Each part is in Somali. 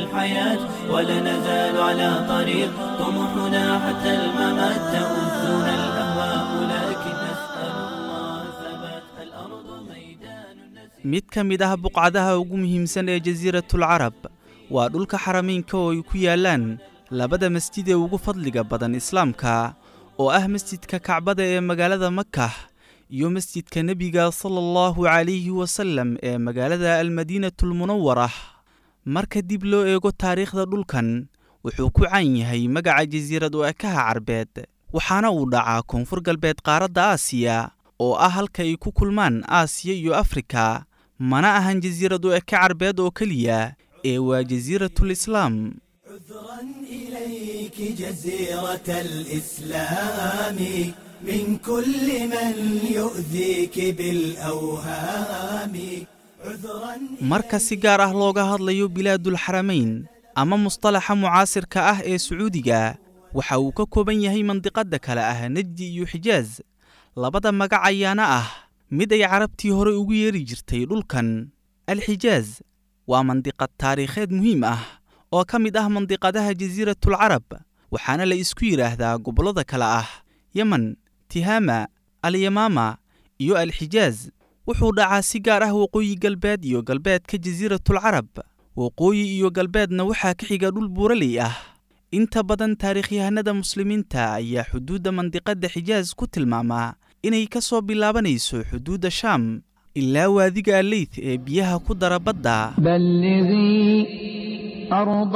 الحياة ولا نزال على طريق طموحنا حتى الممات تؤذنا الأهواء لكن نسأل الله ثبات الأرض ميدان نسير mid ka mid ah buqcadaha ugu muhiimsan ee jasiiratul carab waa dhulka xarameynka oo ay ku yaallaan labada masjid ee ugu fadliga badan islaamka oo ah masjidka kacbada ee magaalada makah iyo masjidka nebiga sala allahu calayhi wasallam ee magaalada almadiinatulmunawara marka dib loo eego taariikhda dhulkan wuxuu ku caan yahay magaca jasiirad u ekaha carbeed waxaana uu dhacaa koonfur galbeed qaaradda aasiya oo ah halka ay ku kulmaan aasiya iyo afrika mana ahan jasiirad u eke carbeed oo keliya ee waa jasiiratul islaam عذرا إليك جزيرة الإسلام من كل من يؤذيك بالأوهام عذرا marka si gaar ah looga hadlayo bilaadul xaramayn ama mustalaxa mucaasirka ah ee sacuudiga waxa uu ka kooban yahay mandiqadda kale ah nejdi iyo xijaas labada magac ayaana ah mid ay carabtii hore ugu yeeri jirtay dhulkan alxijaaz waa mandiqad taariikheed muhiim ah oo ka mid ah mandiqadaha jasiiratul carab waxaana la isku yidhaahdaa gobollada kale ah yemen tihaama alyamaama iyo alxijaaz wuxuu dhacaa si gaar ah waqooyi galbeed iyo galbeedka jasiiratul carab waqooyi iyo galbeedna waxaa ka xiga dhul buuraley ah inta badan taariikhyahanada muslimiinta ayaa xuduudda mandiqadda xijaas ku tilmaamaa inay ka soo bilaabanayso xuduudda shaam ilaa waadiga alleyth ee biyaha ku dara badda بلغي أرض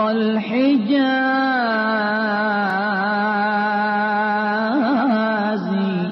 الحجاز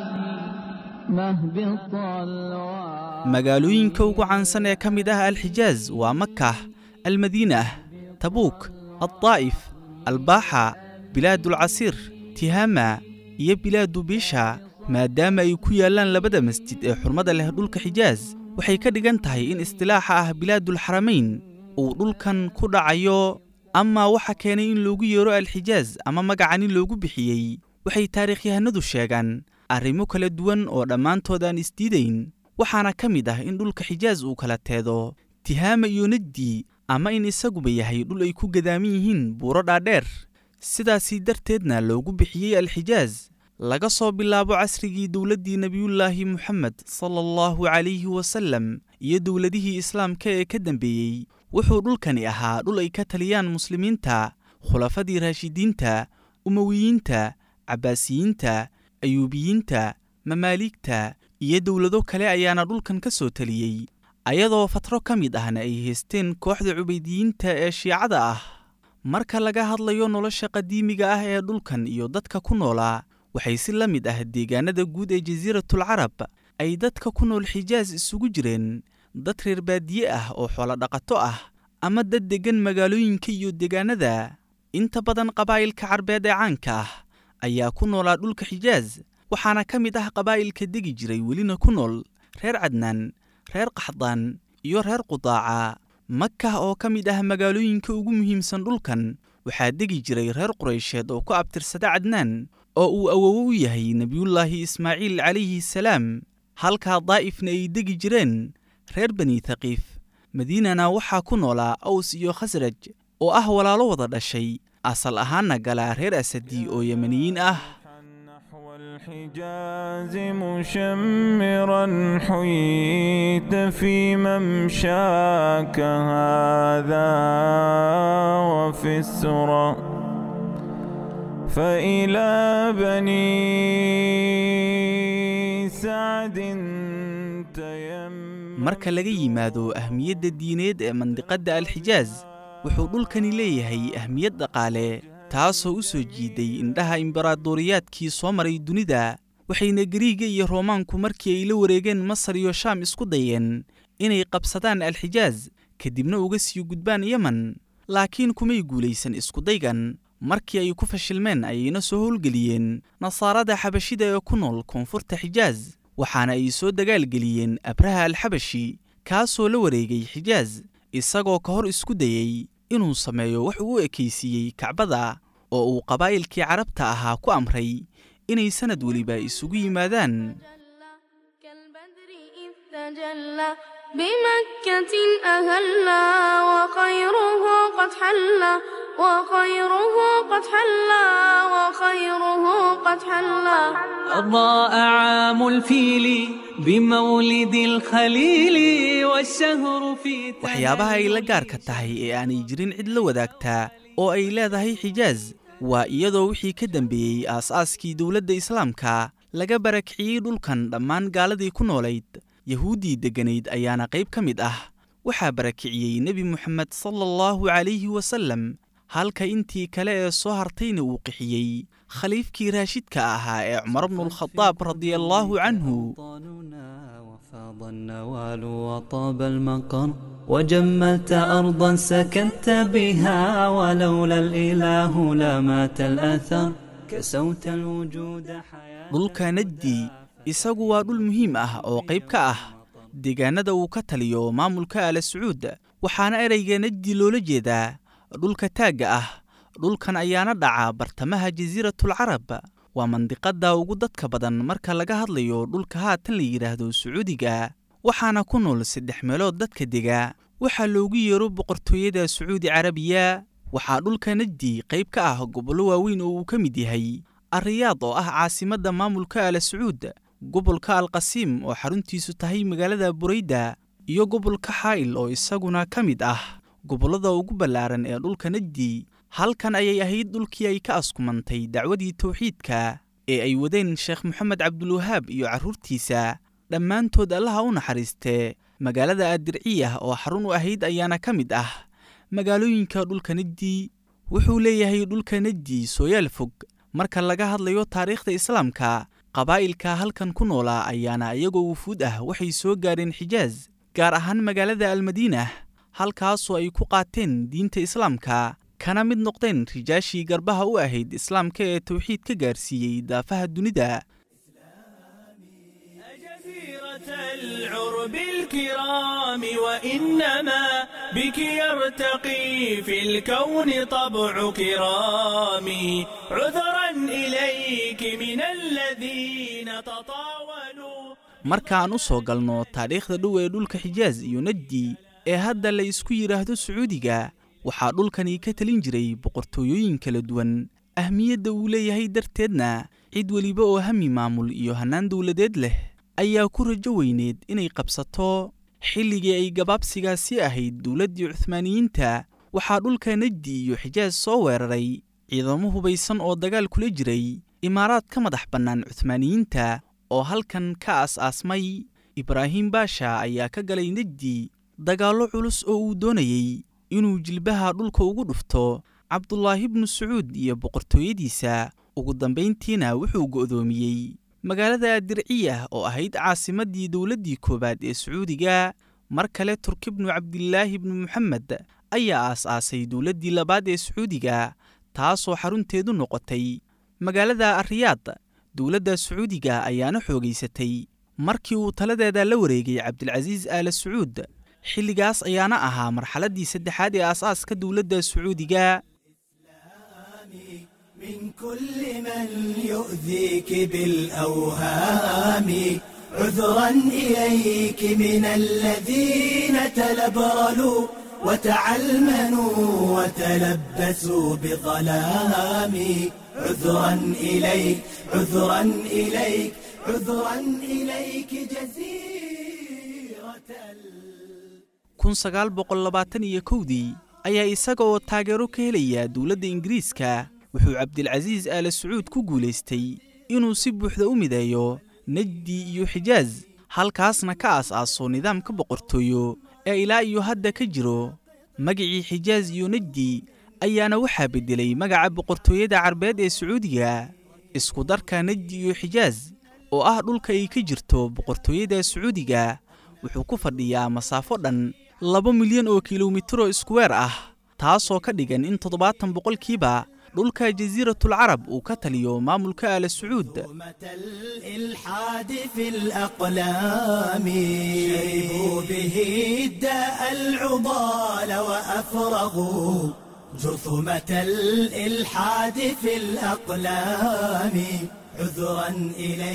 مهبط الوعي magaalooyinka ugu caansan ee ka mid ah alxijaaz waa makah almadiinah tabuuk addaa'if albaaxa bilaadulcasiir tihaama iyo bilaadu biisha maadaama ay ku yaallaan labada masjid ee xurmada leh dhulka xijaaz waxay ka dhigan tahay in istilaaxa ah bilaadulxaramayn uu dhulkan ku dhacayo amaa waxa keenay in loogu yeero alxijaaz ama magacani loogu bixiyey waxay taariikhyahanadu sheegaan arrimo kala duwan oo dhammaantood aan isdiidayn waxaana ka mid ah in dhulka xijaaz uu kala teedo tihaama iyo nejdi ama in isaguba yahay dhul ay ku gadaaman yihiin buuro dhaadheer sidaasii darteedna loogu bixiyey alxijaaz laga soo bilaabo casrigii dowladdii nebiyullaahi moxamed sala allahu calayhi wasallam iyo dowladihii islaamka ee ka dambeeyey wuxuu dhulkani ahaa dhul ay ka taliyaan muslimiinta khulafadii raashidiinta umowiyiinta cabbaasiyiinta ayuubiyiinta mamaaligta iyo dowlado kale ayaana dhulkan ka soo taliyey ayadoo fatro ka mid ahna ay haysteen kooxda cubaydiyiinta ee shiicada ah marka laga hadlayo nolosha qadiimiga ah ee dhulkan iyo dadka ku noolaa waxay si la mid ah deegaanada guud ee jasiiratul carab ay dadka ku nool xijaas isugu jireen dad reer baadiye ah oo xoolo dhaqato ah ama dad deggan magaalooyinka iyo deegaanada inta badan qabaa'ilka carbeed ee caanka ah ayaa ku noolaa dhulka xijaaz waxaana ka mid ah qabaa'ilka degi jiray welina ku nool reer cadnaan reer qaxdaan iyo reer qudaaca makah oo ka mid ah magaalooyinka ugu muhiimsan dhulkan waxaa degi jiray reer quraysheed oo ku abtirsada cadnaan oo uu awowo u yahay nebiyullaahi ismaaciil calayhi salaam halkaa daa'ifna ay degi jireen reer bani thaqiif madiinana waxaa ku noolaa aws iyo khasraj oo ah walaalo wada dhashay asal ahaanna galaa reer asadi oo yemaniyiin ah نحو الحجاز مشمرا حييت في ممشاك هذا وفي السرى فإلى بني سعد تيم marka laga yimaado ahmiyadda diineed ee mandiqadda alxijaaz wuxuu dhulkani leeyahay ahmiyad dhaqaale taasoo u soo jiiday indhaha imbaraadoriyaadkii soo maray dunida waxayna gariiga iyo roomaanku markii ay la wareegeen masar iyo shaam isku dayeen inay qabsadaan alxijaaz kadibna uga sii gudbaan yemen laakiin kumay guulaysan iskudaygan markii ay ku fashilmeen ayayna soo howlgeliyeen nasaarada xabashida ee ku nool koonfurta xijaaz waxaana ay soo dagaalgeliyeen abraha alxabashi kaasoo la wareegay xijaaz isagoo ka hor isku dayey inuu sameeyo wax uu u ekaysiiyey kacbada oo uu qabaa'ilkii carabta ahaa ku amray inay sannad weliba isugu yimaadaan كالبدر إذ تجلى بمكة أهلا وخيره قد حلا وخيره قد حلا وخيره قد حلا أضاء عام الفيل بمولد الخليل والشهر في waxyaabaha ay la gaarka tahay ee aanay jirin cid la wadaagtaa oo ay leedahay xijaas waa iyadoo wixii ka dambeeyey aas-aaskii dowladda islaamka laga barakiciyey dhulkan dhammaan gaaladii ku noolayd yahuuddii degganayd ayaana qayb ka mid ah waxaa barakiciyey nebi moxamed sala allahu calayhi wasallam halka intii kale ee soo hartayna uu qixiyey khaliifkii raashidka ahaa ee cumar bnulkhadaab radiallaahu canhu أوطاننا وفاض النوال وطاب المقر وجملت أرضا سكنت بها ولولا الإله لمات الأثر كسوت الوجود حياة dhulka najdi isagu waa dhul muhiim ah oo qayb ka ah deegaanada uu ka taliyo maamulka ala sacuud waxaana ereyga najdi loola jeedaa dhulka taagga ah dhulkan ayaana dhaca bartamaha jasiiratul carab waa mandiqadda ugu dadka badan marka laga hadlayo dhulka haatan la yidhaahdo sacuudiga waxaana ku nool saddex meelood dadka dega waxaa loogu yeero boqortooyada sacuudi carabiya waxaa dhulka najdi qayb ka ah gobollo waaweyn oo uu ka mid yahay ariyaad oo ah caasimadda maamulka ala sacuud gobolka alqasiim oo xaruntiisu tahay magaalada burayda iyo gobolka xaa'il oo isaguna ka mid ah gobollada ugu ballaaran ee dhulka najdi halkan ayay ahayd dhulkii ay ka askumantay dacwadii tawxiidka ee ay wadeen sheekh moxamed cabdulwahaab iyo carruurtiisa dhammaantood allaha u naxariistee magaalada adirciyah oo xarun u ahayd ayaana ka mid ah magaalooyinka dhulka najdi wuxuu leeyahay dhulka najdi sooyaal fog marka laga hadlayo taariikhda islaamka qabaa'ilka halkan ku noolaa ayaana iyagoo wufuud ah waxay soo gaareen xijaas gaar ahaan magaalada almadiinah halkaasoo ay ku qaateen diinta islaamka kana mid noqdeen rijaashii garbaha u ahayd islaamka ee tawxiid ka gaarsiiyey daafaha dunida جزيرة العرب الكرام وإنما بك يرتقي في الكون طبع كرامي عذرا إليك من الذين تطاولوا markaan u soo galno taariikhda dhow ee dhulka xijaas iyo najdi ee hadda la isku yidhaahdo sacuudiga waxaa dhulkani ka talin jiray boqortooyooyin kala duwan ahmiyadda uu leeyahay darteedna cid weliba oo hami maamul iyo hannaan dowladeed leh ayaa ku rajo weyneed inay qabsato xilligii ay gabaabsigaasi ahayd dowladdii cuhmaaniyiinta waxaa dhulka najdi iyo xijaas soo weeraray ciidamo hubaysan oo dagaal kula jiray imaaraad ka madax bannaan cuhmaaniyiinta oo halkan ka aas-aasmay ibraahim baasha ayaa ka galay najdi dagaallo culus oo uu doonayey inuu jilbaha dhulka ugu dhufto cabdulaahi bnu sacuud iyo boqortooyadiisa ugu dambayntiina wuxuu go'doomiyey magaalada dirciyah oo ahayd caasimaddii dowladdii koowaad ee sacuudiga mar kale turki bnu cabdilaahi bnu moxamed ayaa aas-aasay dowladdii labaad ee sacuudiga taasoo xarunteedu noqotay magaalada ariyaad dowladda sacuudiga ayaana xoogaysatay markii uu taladeeda la wareegay cabdilcasiis aala sacuud xilligaas ayaana ahaa marxaladdii saddexaad ee aas-aaska dowladda sacuudiga من كل من يؤذيك بالأوهام عذرا إليك من الذين تلبرلوا وتعلمنوا وتلبسوا بظلام عذرا إليك عذرا إليك عذرا إليك جزيرة kun sagaal boqol labaatan iyo kowdii ayaa isaga oo taageero ka helaya dowladda ingiriiska wuxuu cabdilcasiis aala sacuud ku guulaystay inuu si buuxda u mideeyo najdi iyo xijaas halkaasna ka aas-aaso nidaamka boqortooyo ee ilaa iyo hadda ka jiro magacii xijaas iyo najdi ayaana waxaa beddelay magaca boqortooyada carbeed ee sacuudiga isku darka najdi iyo xijaas oo ah dhulka ay ka jirto boqortooyada sacuudiga wuxuu ku fadhiyaa masaafo dhan laba milyan oo kilomitiro iskuweer ah taasoo ka dhigan in toddobaatan boqolkiiba dhulka jasiiratul carab uu ka taliyo maamulka aala sacuud ظلمة الإلحاد في الأقلام شربوا به الداء العضال وأفرغوا جرثومة الإلحاد في الأقلام عذرا إليك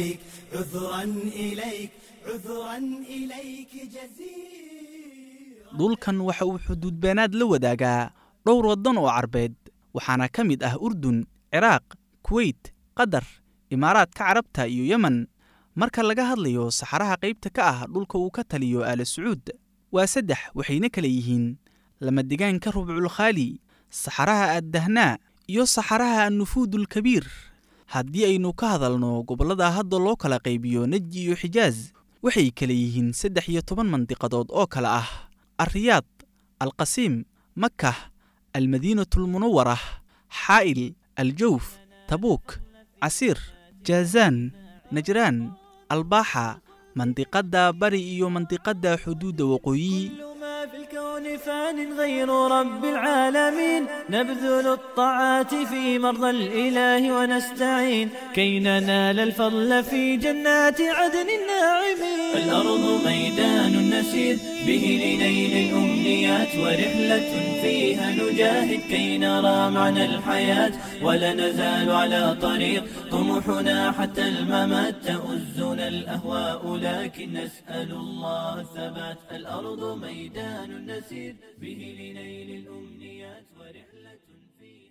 عذرا إليك عذرا إليك جزير dhulkan waxa uu xuduudbeenaad la wadaagaa dhowr waddan oo carbeed waxaana ka mid ah urdun ciraaq kuweyt qatar imaaraadka carabta iyo yemen marka laga hadlayo saxaraha qaybta ka ah dhulka uu ka taliyo aala sacuud waa saddex waxayna kala yihiin lamadegaanka rubculkhaali saxaraha addahnaa iyo saxaraha annufuudulkabiir haddii aynu ka hadalno gobollada hadda loo kala qaybiyo neji iyo xijaas waxay kala yihiin saddex iyo toban mandiqadood oo kale ah alriyaad alqasiim makah almadiinatulmunawara xaa'il aljawf tabuuk casiir jaazaan najraan albaaxa mandiqadda bari iyo mandiqadda xuduudda waqooyi كل ما في الكون فان غير رب العالمين نبذل الطاعات في مرضى الإله ونستعين كي ننال الفضل في جنات عدن الناعمين الأرض ميدان نسير به لنيل الأمنيات ورحلة فيها نجاهد كي نرى معنى الحياة ولا نزال على طريق طموحنا حتى الممات تؤزنا الأهواء لكن نسأل الله الثبات الأرض ميدان نسير به لنيل الأمنيات ورحلة فيها